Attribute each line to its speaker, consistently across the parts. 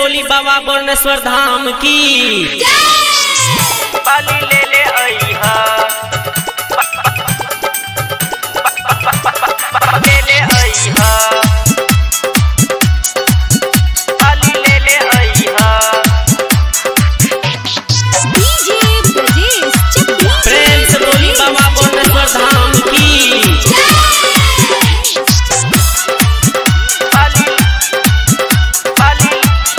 Speaker 1: बोली बाबा बर्णेश्वर धाम की
Speaker 2: पाली ले ले अइहा ले ले अइहा पाली ले ले अइहा
Speaker 3: डीजे ब्रजेश चकिया
Speaker 1: प्रेम से बोली बाबा बर्णेश्वर धाम की
Speaker 2: पाली पाली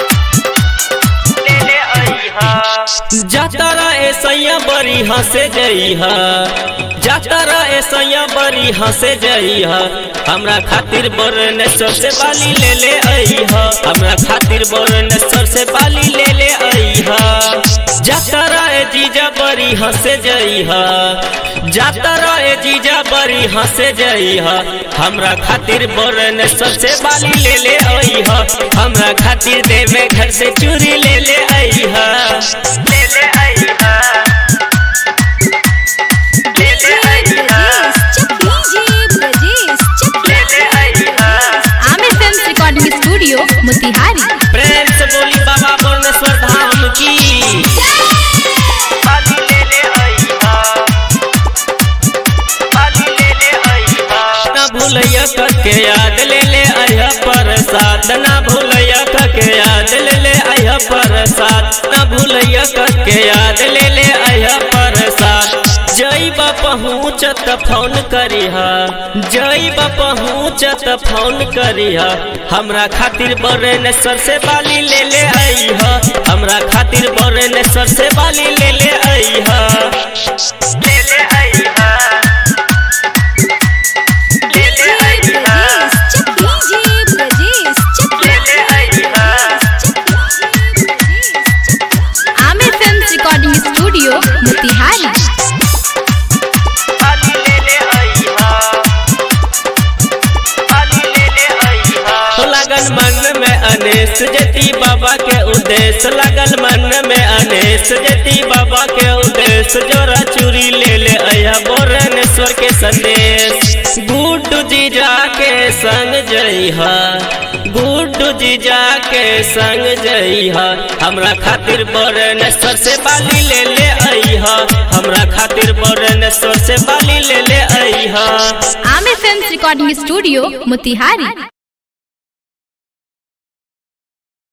Speaker 2: ले ले अइहा
Speaker 1: जातरा ऐसैया बड़ी हंसे जइहा जातरा ऐसैया बड़ी हंसे जइहा हमरा खातिर बरनेश्वर से बाली ले ले अइहा हमरा खातिर बरनेश्वर से बाली ले ले अइहा जातरा ए जीजा बड़ी हंसे जइहा जातरा ए जीजा बड़ी हंसे जइहा हमरा खातिर बरनेश्वर से बाली ले ले अइहा हमरा खातिर देवे घर से चूड़ी ले ले अइहा
Speaker 2: ले ले अइहा ले ले अइहा
Speaker 3: ब्रजेश ब्रजेश
Speaker 2: ले ले अइहा
Speaker 3: Aamir film recording studio Motihari
Speaker 1: प्रेम से बोली बाबा बर्णेश्वर धाम की
Speaker 2: पाली ले ले अइहा पाली ले ले अइहा
Speaker 1: ना भूलैया के याद ले ले आया प्रसाद ना भूलैया के याद ले ले आया प्रसाद ना भूलैया के याद ले ले आया प्रसाद जय बा पहुँचत फोन करिहा जय बा पहुँचत फोन करिहा हमरा खातिर बरनेश्वर से बाली ले ले अइहा हमरा खातिर बरनेश्वर से बाली ले ले अइहा
Speaker 2: ले ले अइहा ले ले अइहा ले ले अइहा
Speaker 3: Aamir film recording studio Motihari
Speaker 2: पाली ले ले अइहा पाली ले ले अइहा
Speaker 1: लगन मन में अनेस जती बाबा के उद्देश्य लगन मन में अनेस जती बाबा के उद्देश्य जोरा चूरी ले ले अया बोरनेश्वर के संदेश गुड्डू जी जाके संग जइहा गुड्डू जी जाके संग जइहा हमरा खातिर बोरनेश्वर से बाली ले ले अइहा हमरा खातिर बोरनेश्वर से बाली ले ले अइहा
Speaker 3: Aamir film recording studio Motihari